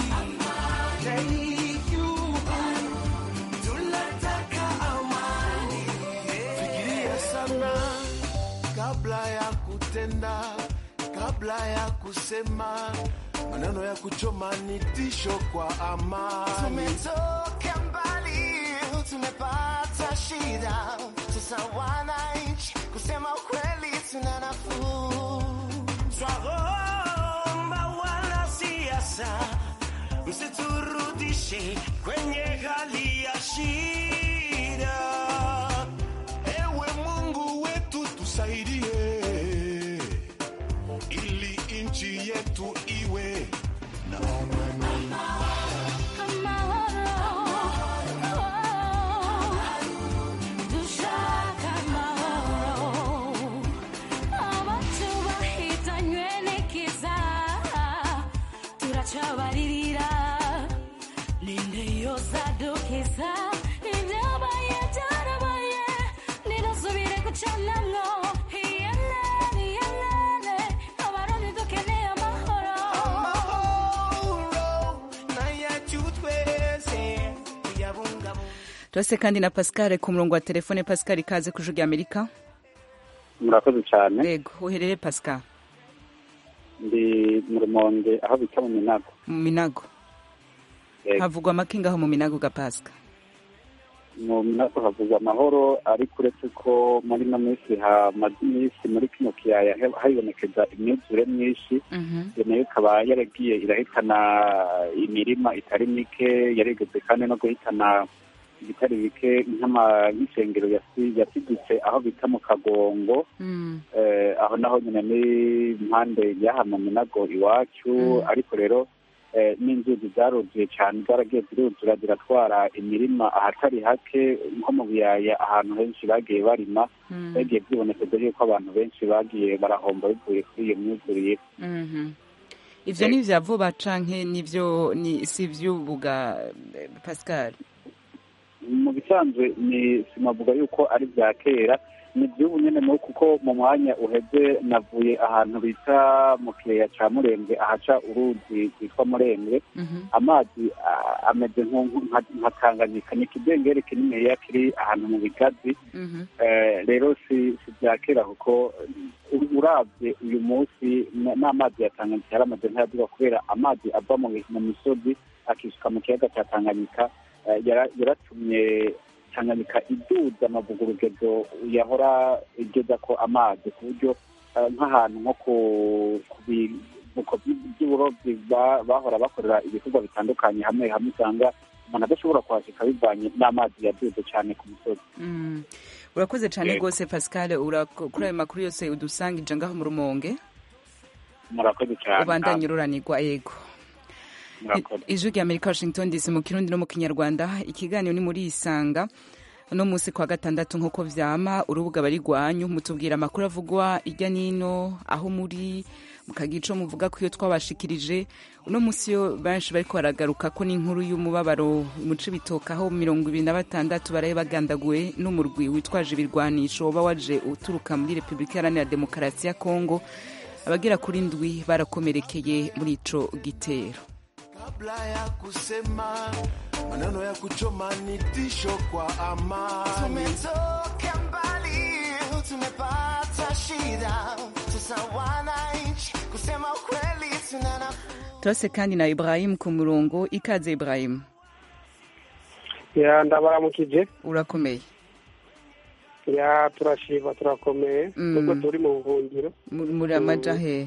tunataka amani fikiria sana kabla ya kutenda kabla ya kusema maneno ya kuchoma ni tisho kwa amani tumetoka mbali tumepata shida sasa wananchi kusema ukweli tuna nafuu twaomba wanasiasa msiturudishe kwenye hali ya shida ewe mungu wetu tusaidie ili nchi yetu iwe na amani dushaka amahoro abacu bahitanywe n'ikiza turacabaririra ninde yosadukiza ibyabaye byarabaye nidusubire gucanamwo iyelene iyelene abarundi dukeneye amahoro amahoro nayacu twese tuyabungabunga turase kandi na pascal ku murongo wa telefone pascal ikaze ku ijwi rya amerika murakoze cyane yego uherere pascal ndi mu rumonge aho bita mu minago mu minago Yego. havugwa amakinga aho mu minago ga pascal mu minago havugwa amahoro ariko uretse ko muri ino minsi hamaze iminsi muri kino kiyaya he- haribonekeza imyuzure myinshi iyo nayo ikaba yaragiye irahitana imirima itari mike yarigeze kandi no guhitana ibitari bike nk'ama- nk'isengero yasi- yasidutse aho bita mu kagongo eh, aho naho nyine ni impande y'aha mu minago iwacu ariko rero eh, n'inzuzi zaruzuye cyane zaragiye ziruzura ziratwara imirima ahatari hake nko mu biyaya ahantu henshi bagiye barima bagiye byibonekeza yuko abantu benshi bagiye barahomba bivuye kuri iyo myuzurire Mhm. ivyo ni vya vuba canke nivyo ni si ivy'ubuga eh, pascal mu bisanzwe ni sinavuga yuko ari bya kera ni iby'ubu nyine mu kuko mu mwanya uheze navuye ahantu bita mu kireya ca murembwe ahaca uruzi rwitwa murembwe amazi ah, ameze nku- nka nka tanganyika ni ikidengeri kininiya kiri ahantu mu bigazi Eh, rero si si bya kera kuko u- uravye uyu munsi n- n'amazi ya tanganyika yaramaze ntayaduga kubera amazi ava mu mu misozi akisuka mu kiyaga cya tanganyika eh, yara- yaratumye tanganyika iduza amavuga urugezo yahora igeza ko amazi ku buryo eh, nk'ahantu nko ku ku bivuko by- by'uburobyi ba- bahora bakorera ibikorwa bitandukanye hamwe hamwe usanga umuntu adashobora kuhashika bivanye n'amazi yaduze cyane ku misozi Mm. urakoze cyane Yego. rwose pascal urako- kuri ayo makuru yose udusangije ngaho mu rumonge murakoze cyane ubandanye ururanirwa yego murakoze ijwi rya amerika washington dc mu kirundi no mu kinyarwanda ikiganiro ni muri isanga uno munsi kwa gatandatu nk'uko vyama urubuga bari rwanyu mutubwira amakuru avugwa irya nino aho muri mukagira ico muvuga ko iyo twabashikirije uno munsi yo benshi bariko baragaruka ko n'inkuru y'umubabaro mu cibitoke aho mirongo ibiri na batandatu baraye bagandaguwe n'umurwi witwaje ibirwanisho woba waje uturuka muri repubulika iharanira demokarasi ya kongo abagera kuri ndwi barakomerekeye muri ico gitero kabla ya kusema maneno ya kuchoma ni tisho kwa amani. Tumetoka mbali, tumepata shida, sasa wananchi kusema ukweli tunana turase kandi na ibrahim ku murongo ikaze ibrahim ya ndabaramukije urakomeye ya turashima turakomeye Mm. nubwo turi mu buhungiro Mu- muri amaja he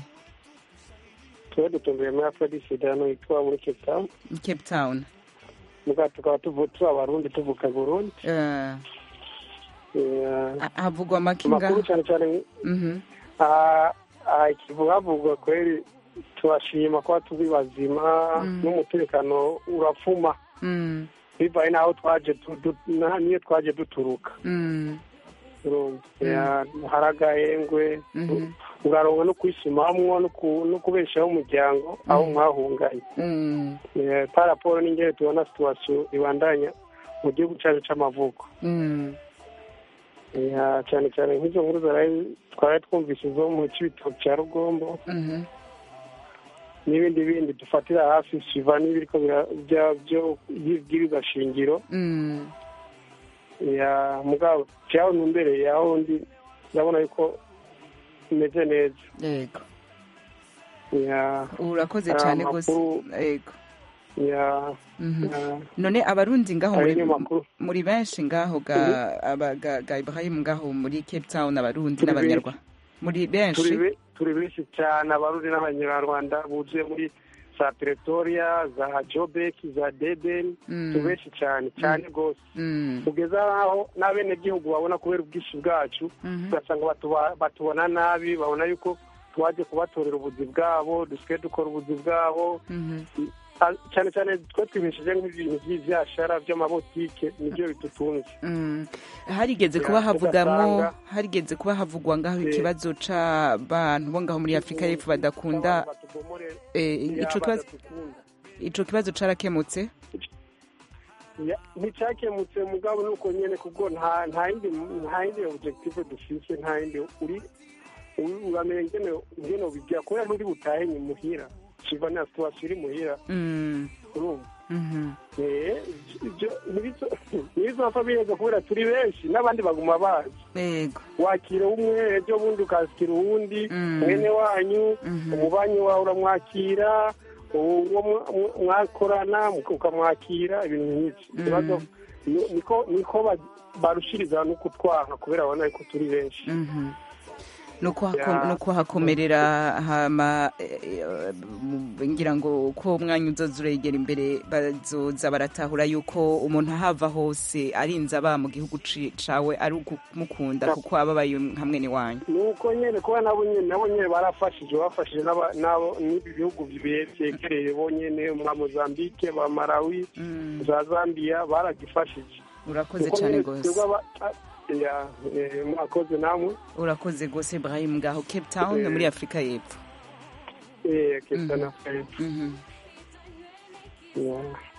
tuba dutumbiye muri afrodisida hano yitwa muri cape town cape town muga tukaba tuvu- turi abarundi tuvuka burundi Eh, Ya, ha- havugwa amakinga amakuru cyane cyane Mhm. ah, ah, ikivuga havugwa kweli turashima kuba turi bazima n'umutekano urapfuma Mm, bivaye n'aho twaje tu- du- na- niyo twaje duturuka mm, urumva Ya, hari agahengwe mhm, uraronka no kwisumamwo no ku- no kubeshaho umuryango aho mwahunganye mm, Eh, par rapport n'ingene tubona situwasiyo ibandanya mu gihugu cyacu c'amavuko mm, Ya, cyane cyane nk'izo nkuru zaraye twari twumvise zo mu cibitoki cya rugombo mhm, n'ibindi bindi dufatira hafi siva n'ibiriko bira- bya- byo by'ibwirizwa shingiro mm. ya mugabo cyaho ntumbereye aho ndi ndabona yuko imeze neza yego ya urakoze hari cyane rwose amakuru, yego ya Mhm. ya none abarundi ngaho hari muri, n'amakuru. muri benshi ngaho ga, aba, ga, ga ibrahim ngaho muri cape town abarundi Turi n'abanyarwanda muri turi benshi be- turi benshi cyane abarundi n'abanyarwanda buzuye muri za pretoria za jobek za deben Mm. turi benshi cyane cyane rwose Mm, kugeza aho n'abenegihugu babona kubera ubwinshi bwacu mhm, ugasanga batuba- batubona nabi babona yuko twaje kubatorera ubuzi bwabo dusigaye dukora ubuzi bwabo mhm. Ah, cyane cyane twe twibesheje nk'ibintu by'ibyashara by'amabotike nibyo bidutunze Mm. harigeze Ya, kuba havugamwo ugasanga- harigeze kuba havugwa ngaho Eh. ikibazo c'abantu bo ngaho muri afurika y'epfo badakunda eh, ico kibazo ico kibazo carakemutse Ya, nticyakemutse mugabo nuko nyene kubwo nta nta yindi nta yindi objective dufise nta yindi uri uri- uramenya ingene ingene ubigira kubera nturi butahe ni muhira kiva na situation iri muhira Mm, urumva mhm, Eh, ibyo ntibizo- ntibizopfa biheza kubera turi benshi n'abandi baguma bazi yego wakira umwe ejo bundi ukakira uwundi Mm. mwene wanyu Mhm. umubanyi wawe uramwakira uwo mwa- mwa- mwakorana ukamwakira ibintu nk'ibyo ikibazo ni- niko niko ba- barushiriza no kutwanga kubera babona ko turi benshi mhm. nuko hako- Ya. nuko hakomerera hama eh, eh, mu- ngira ngo uko umwanya uzoza uregera imbere bazoza baratahura yuko umuntu ahava hose arinze aba mu gihugu ci- cawe ari ukumukunda kuko aba abaye hamwe n'iwanyu nuko nyene kuba nabo nyene nabo nyene barafashije bafashije n'aba- n'abo n'ibi bihugu bye- vyegereye bo nyene mwa mozambike ba malawi za zambia baragifashije urakoze Kuko cyane nyene rwose twebwe aba- a- ya, eh, mwakoze namwe urakoze rwose ibrahim ngaho cape town Eh. muri afurika y'epfo Eh, kesa na fred Mhm. Ya.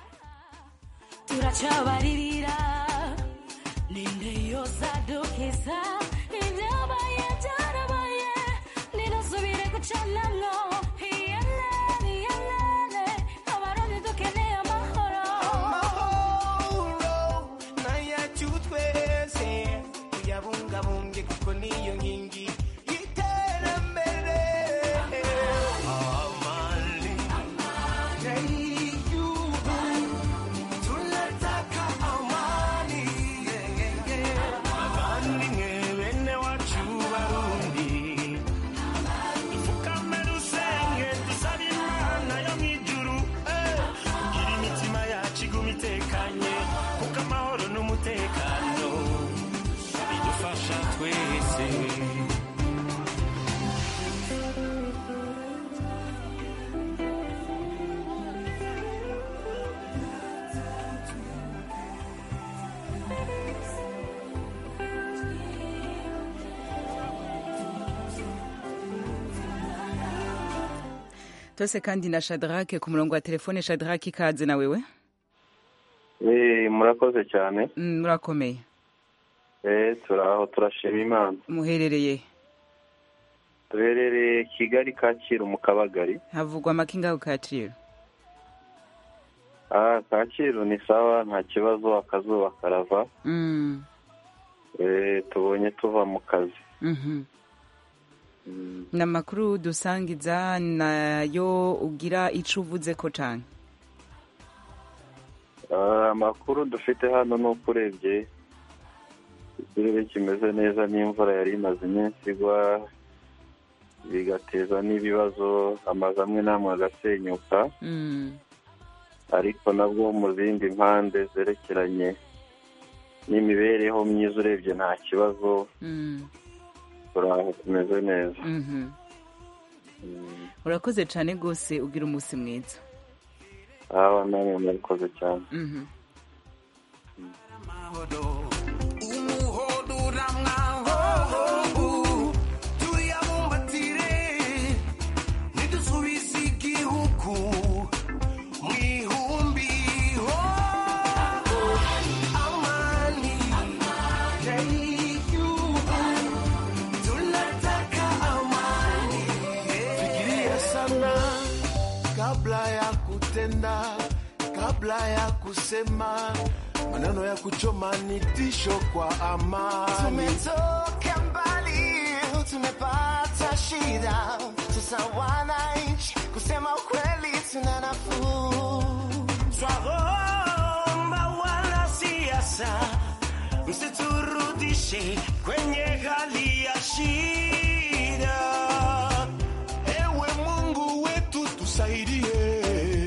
turacabaririra ninde yosadukiza ibyabaye byarabaye ninasubire gucanamwo iyelene iyelene abarundi dukeneye amahoro amahoro n'ayacu twese tuyabungabunge kuko niyo nkingi y'iterambere amani y'igihugu tunataka amani abavandimwe bene wacu barundi dupfukame dusenge dusabe imana yo mu ijuru eh, kugira imitima yacu iguma itekanye tose kandi na shadrake ku murongo wa telefone shadrake ikaze na wewe Eh, murakoze cyane Mm, murakomeye Eh, turaho turashima imana muherereye duherereye kigali kacyiru mu kabagari havugwa amakinga ku kacyiru ah kacyiru ni sawa nta kibazo akazuba karava Mm, Eh, tubonye tuva mu kazi mhm. ni amakuru dusangiza nayo ugira ico uvuze ko cane Ah, amakuru dufite hano ni uko urebye ikirere kimeze neza n'imvura yari imaze iminsi igwa bigateza n'ibibazo amazu amwe n'amwe agasenyuka Mm, ariko nabwo mu zindi mpande zerekeranye n'imibereho myiza urebye nta kibazo mm, turaho tumeze neza mhm. urakoze cane rwose ugira umunsi mwiza aba namwe murakoze cyane Mhm. umuhodura mwahobu tuyabumbatire nidusubize igihugu mu ihumbi ho amani y'igihugu tunataka amani fikiria sana kabla ya kutenda kabla ya kusema maneno ya kuchoma ni tisho kwa amani. Tumetoka mbali, tumepata shida, sasa wananchi, kusema ukweli tuna nafuu. Twaomba wanasiasa msiturudishe kwenye hali ya shida. Ewe Mungu wetu tusaidie,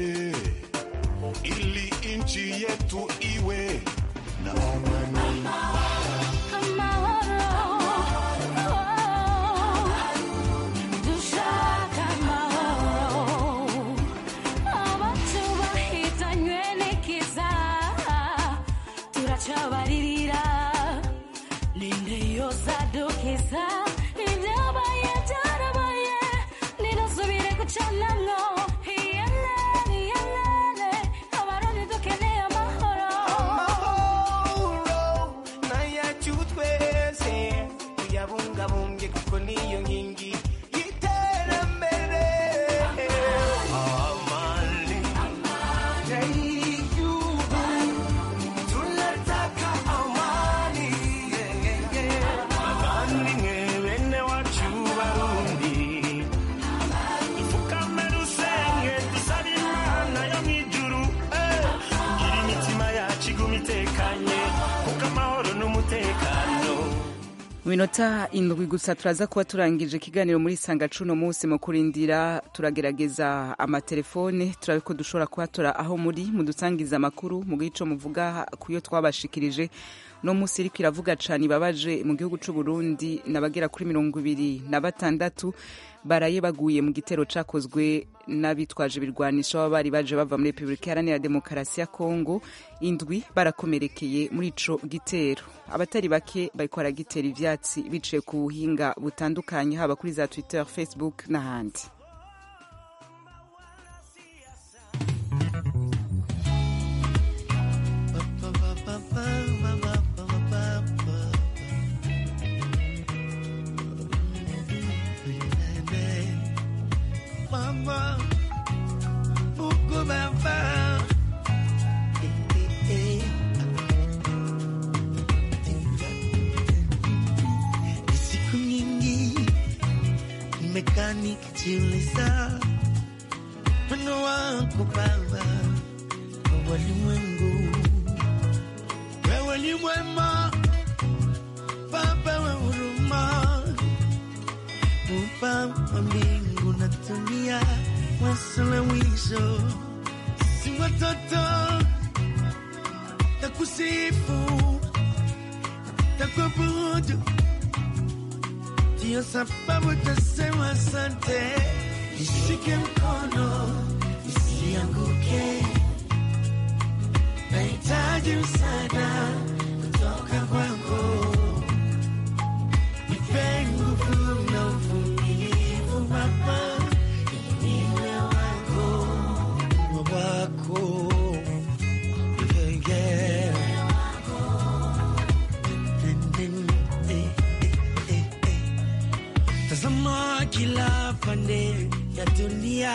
ili nchi yetu iwe na amani. dushaka amahoro abatu bahitanywe n'ikiza turacabaririra ninde yosadukiza ibyabaye byarabaye nidusubire gucanamwo iyelene iyelene abarundi dukeneye amahoro amahoro nayacu twese tuyabungabunge kuko niyo nkingi y'iterambere amani y'igihugu tunataka amani abavandimwe bene wacu barundi dupfukame dusenge dusabe imana yo mu ijuru eh, kugira imitima yacu iguma itekanye kuko amahoro n'umutekano mu minota indwi gusa turaza kuba turangije ikiganiro muri sanga cuno munsi mu kurindira turagerageza amatelefone turabe ko dushobora kuhatora aho muri mudusangiza amakuru mu gico muvuga ku yo twabashikirije no munsi iriko iravuga cane ibabaje mu gihugu c'u Burundi n'abagera kuri mirongo ibiri na batandatu baraye baguye mu gitero cakozwe n'abitwaje ibirwanisho baba bari baje bava muri Repubulika Iharanira Demokarasi ya Kongo indwi barakomerekeye muri ico gitero abatari bake bariko baragitera ivyatsi biciye ku buhinga butandukanye haba kuri za Twitter Facebook n'ahandi Mama, Mungu Baba. Eh, eh, eh. Ni Siku nyingi nimekaa nikijiuliza wino wako Baba kwa walimwengu. Wewe ni mwema Baba wa huruma, Muumba wa mbingu na dunia, mwanzo na mwisho. Si watoto takusifu, takuabudu, ndiyo sababu tasema asante. Nishike mkono nisianguke, nahitaji msaada kutoka kwako. Nipe nguvu na uvumilivu Baba, ili niwe wako. ding, eh, eh, eh, eh. Tazama kila pande ya dunia,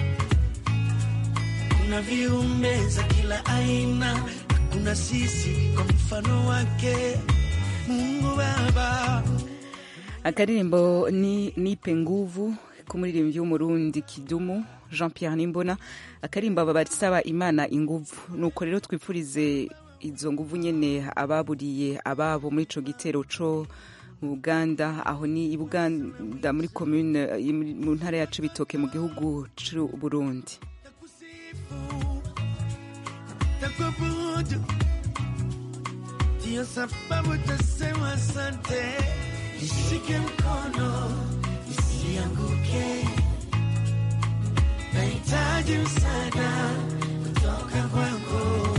kuna viumbe za kila aina, kuna sisi kwa mfano wake Mungu Baba. akaririmbo ni nipe nguvu k'umuririmbyi w'umurundi kidumu jean pierre nimbona akarimbo aba basaba imana inguvu nuko rero twifurize izo nguvu nyene ababuriye ababo muri ico gitero co mu buganda aho ni i buganda muri commune eh, mu ntara ya cibitoke mu gihugu c'u burundi takuabudu ndiyo sababu tasema asante nishike mkono nisianguke nahitaji msaada kutoka kwako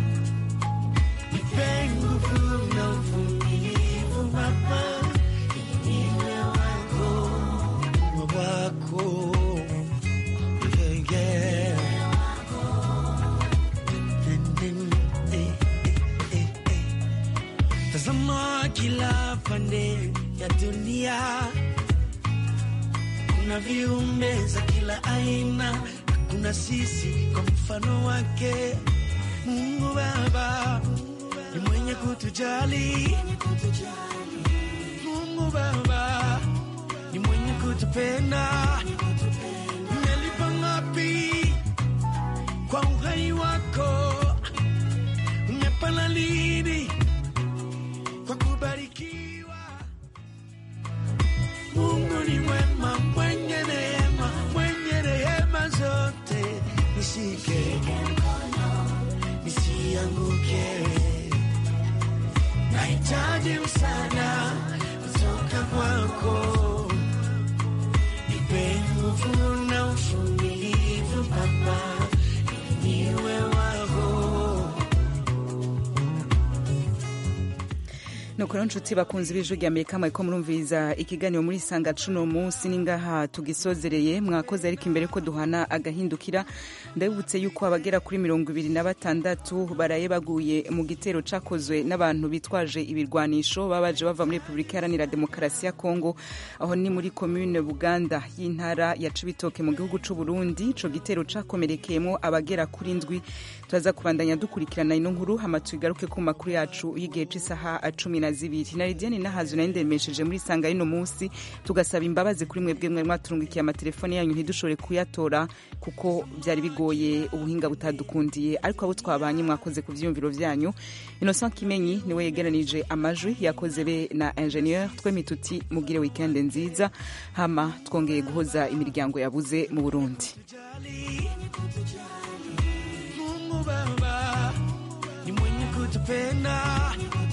nipe nguvu na uvumilivu baba niwe wako wako yeah, yeah. Tazama kila pande ya dunia, kuna viumbe za kila aina, kuna sisi kwa mfano wake. Mungu Baba ni mwenye kutujali, Mungu Baba ni mwenye kutupenda. Umelipa ngapi kwa uhai wako? Umepana lini kwa kubarikiwa? Mungu ni mwema, mwenye neema, mwenye rehema zote. Nishike nisianguke, nahitaji msaada kutoka kwako. Nipe nguvu na uvumilivu Baba, ili niwe wako. nuko rero nshuti bakunzi b'ijwi rya amerika mwariko murumviriza ikiganiro muri sanga cuno munsi ningaha tugisozereye mwakoze ariko imbere ko duhana agahindukira ndabibutse yuko abagera kuri mirongo ibiri na batandatu baraye baguye mu gitero cakozwe n'abantu bitwaje ibirwanisho babaje bava muri repubulika iharanira demokarasi ya kongo aho ni muri komune buganda y'intara ya cibitoke mu gihugu c'u burundi ico gitero cakomerekeyemo abagera kuri ndwi turaza kubandanya dukurikirana ino nkuru hama tugaruke ku makuru yacu y'igihe c'isaha cumi na zibiri na lidiane nahazu nayo ndemesheje muri sanga y'ino munsi tugasaba imbabazi kuri mwebwe mwari mwaturungikiye amatelefone yanyu ntidushobore kuyatora kuko byari bigoye ubuhinga butadukundiye ariko abo twabanye mwakoze ku vyiyumviro vyanyu innocent kimenyi niwe yegeranije amajwi yakoze be na ingenieur twemi tuti mugire weekend nziza hama twongeye guhoza imiryango yabuze mu burundi Mungu Baba ni mwenye kutupenda